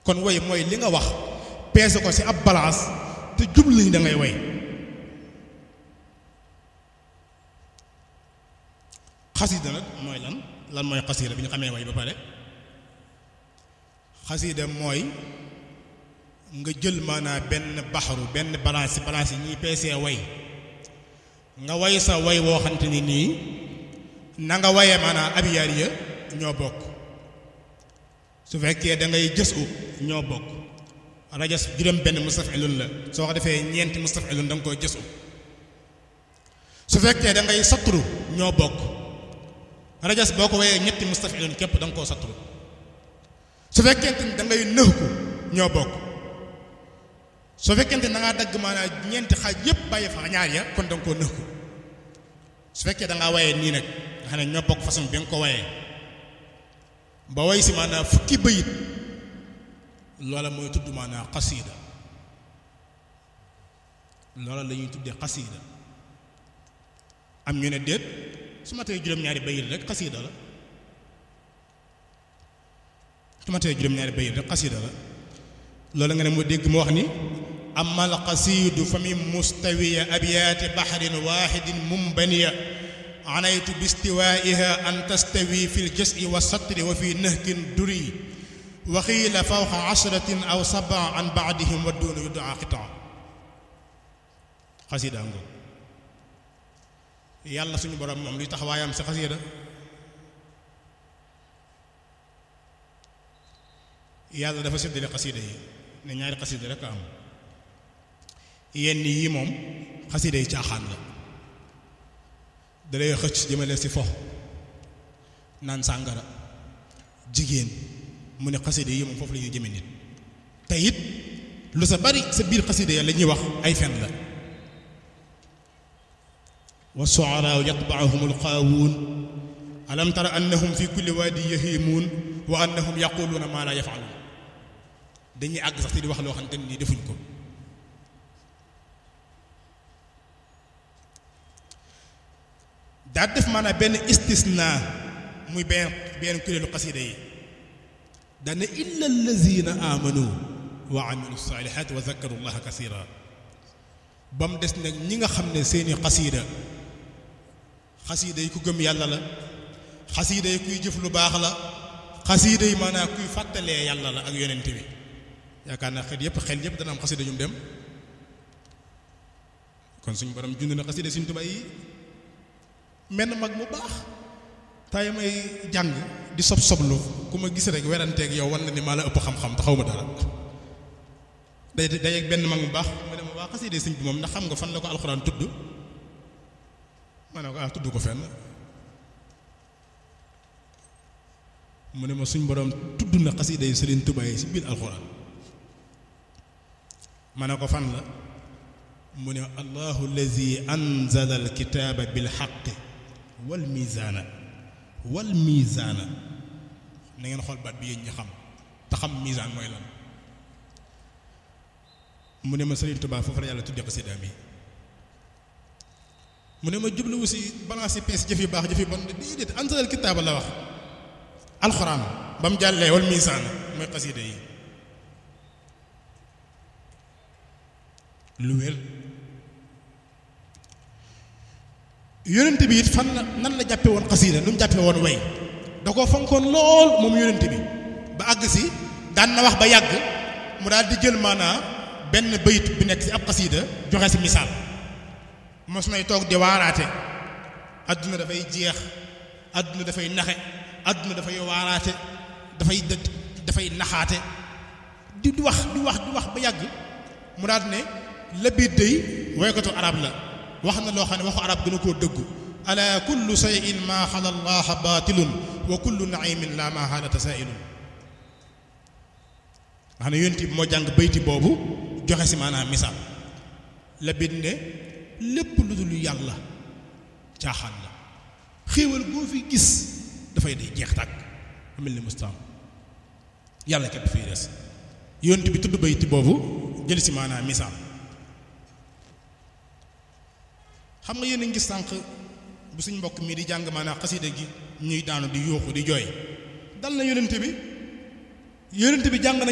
kon way mooy li nga wax peese ko ci ab balance te jublu ni da ngay way xasida nag mooy lan lan mooy xasida bi ñu xamee way ba pare xasida mooy nga jël maanaam benn baxaru benn balance ci balance yi ñuy peesee way nga way sa way woo xamante ni nii na nga waye maanaam abiyaar ya ñoo bokk su fekkee da ngay jës u ñoo bokk rajas juróom benn mustafilun la soo ko defee ñeenti mustafilun da nga koy jës u su fekkee da ngay satru ñoo bokk rajas boo ko wayee ñetti mustafilun képp da nga koo satru su fekkente ni da ngay nëx ko ñoo bokk su fekkente ni da ngaa dagg maanaam ñeenti xaaj yépp bàyyi fa ñaar ya kon da nga koo nëx ko su fekkee da ngaa wayee nii nag nga xam ne ñoo bokk façon bi nga ko wayee ba way si maanaam fukki bayit loola mooy tudd maanaam xasiida loola la ñuy tuddee xasiida am ñu ne déet su ma tee juróom-ñaari bayit rek xasiida la su ma tee juróom-ñaari bayit rek xasiida la loola nga ne mu dégg mu wax ni amal xasiidu fa min mustawiya abyaati baxrin waaxidin mumbaniya anaytu bistiwaiha an tastawi fi ljasi wa satri wa fi nahkin duri wa xiila fawqa ashratin aw saba an baadihim wa duuna yudaa xitaa xasida ngo yàlla suñu borom moom luy taxawaayam si xasida yàlla dafa séddale xasida yi ne ñaari xasida rek a am yenn yii moom xasida yi caaxaan la dalay xëcc jëmale si fo naan sàngara jigéen mu ne xasida yi moom foofu la ñuy jëme nit te it lu sa bari sa biir xasida ya la ñuy wax ay fen la wa suaraa yatbacuhum alqaawuun alam tara annahum fi kulli waadi yahimuun wa annahum yaquluuna maa laa yafaluun dañuy àgg sax te di wax loo xamante ni defuñ ko daa def maanaam benn istisna muy benn benn kuréelu xasida yi dana illa allazina amanu wa amilu salihat wa zakaru llaha kasira ba mu des nag ñi nga xam ne seeni xasida xasida yi ku gëm yàlla la xasida yi kuy jëf lu baax la xasida yi maanaam kuy fàttalee yàlla la ak yonent bi yaakaar naa xel yépp xel yépp dana am xasida ñu dem kon suñu borom jund na xasida suñu Tuubaa yi menn mag mu baax tay may jàng di sob soblu ku ma gis rek weranteeg yow wan na ni maa la ëpp xam-xam te xaw ma dara day day ak benn mag mu baax mu ne ma waa xasida sëñ bi moom ndax xam nga fan la ko alxuraan tudd ma ne ko ah tudd ko fenn mu ne ma suñ borom tudd na xasida yi Sëriñ Tuubaa yi si biir alxuraan ma ne ko fan la mu ne allahu allazi anzala alkitaaba bilxaqi wal miizaana wal miizaana na ngeen xool baat bi yéen ñi xam te xam miizaan mooy lan mu ne ma Sëriñ Tuubaa foofu la yàlla tudde xasidaam yi mu ne ma jubluwu si balance yi pees jëf yu baax jëf yu bon déedéet anzalal kitaaba la wax alxuraan ba mu jàllee wal miizaana mooy xasida yi lu wér yonent bi it fan la nan la jàppe woon xasiida nu mu jàppe woon way da ko fonkoon lool moom yonent bi ba àgg si daan na wax ba yàgg mu daal di jël maanaa benn bayit bi nekk si ab xasiida joxe si misaal mos nay toog di waaraate adduna dafay jeex adduna dafay naxe adduna dafay waaraate dafay dafay naxaate di di wax di wax di wax ba yàgg mu daal ne la biit day woykatu arab la wax na loo xam ne waxu arab gën a koo dëggu ala kullu shay'in ma xala allaha batilun wa kullu naimin la ma xaala tasailun nga xam ne yonent bi moo jàng bayti boobu joxe si maanaam misaal la biit ne lépp lu dul yàlla caaxaan la xéewal boo fi gis dafay day jeex tàkk amel ni mustaam yàlla képp fii des yonent bi tudd bayti boobu jël si maanaam misaal xam nga yéen a ngi sànq bu suñ mbokk mii di jàng maanaam xasida gi ñuy daanu di yuuxu di jooy dal na yonent bi yonent bi jàng na